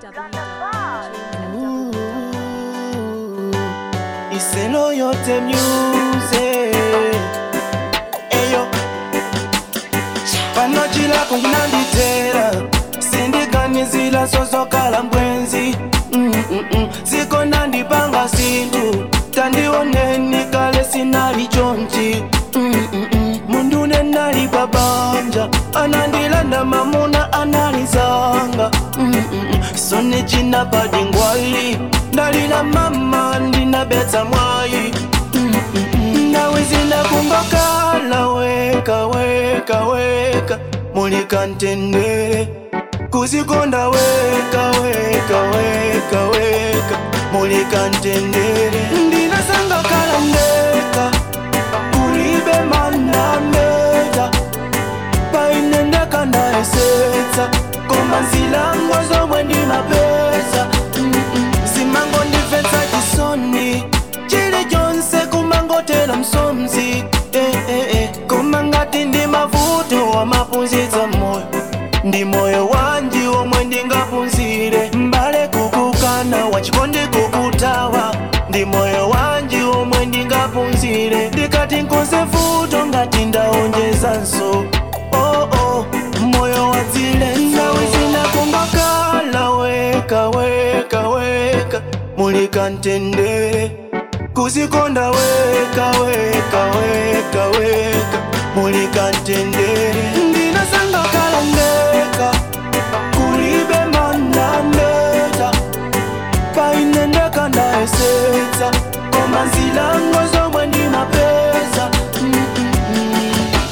iselo yote myuze eyo panochila kunanditera sindikanizila sosokala mbwenzi Mm-mm-mm. ziko nandipanga sindu tandioneni kale sinali chonchi Mm-mm-mm. mundu nenali babanja anandilanda mamuna analizanga Mm-mm-mm. sone china padingwali ndalila mama ndinabetsa mwayi Mm-mm-mm. nawe zinakumbakala weka weka weka mulikantendere kuzikonda weka weka weka weka mulikantendere ndinasanga kala ndeka kulibe manameta painendeka ndaesetsa koma nzilango zomwe ndimapeza Mm-mm. zimango ndimvetsa chisoni chili chonse kumangotera msomzi eh, eh, eh. koma ngati ndi mavuto wamapunzitsa moyo ndi moyo wanji omwe ndingapunzire mbale kukukana wachikondi kukutawa ndi moyo wanji omwe ndingapunzire ndikati nkonze vuto ngati ndaonjezanso oh, oh. moyo wadzile nawe zinakumbakala weka weka weka mulikantendere kuzikonda weka weka weka weka mulikantendere ndinasanga kala ndeka kulibe manameta painendeka ndaesetsa koma nzilango zomwe ndimapeza Mm-mm-mm.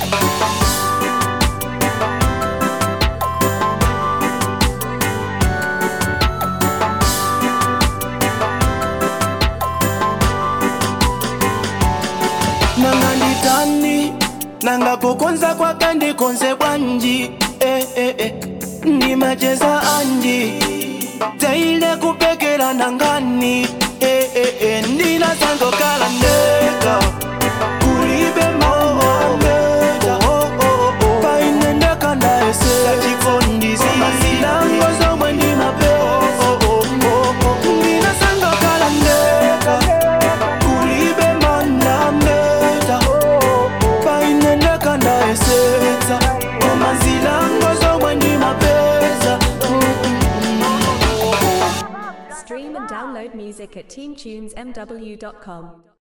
nanga nditani nanga kukonza kwake ndikonze bwanji eh, eh, eh. ndimacheza anji teile kupekera nangani eh, eh, eh. ndinasangokala ndeka kulibe mamameta painendeka ndaesera chifondisi masilango zomwe ndimapeza ndinasangokala ndeka kulibe manameta painendeka ndaesetsa koma nzilango zomwe ndimapeza Stream and download music at teamtunesmw.com.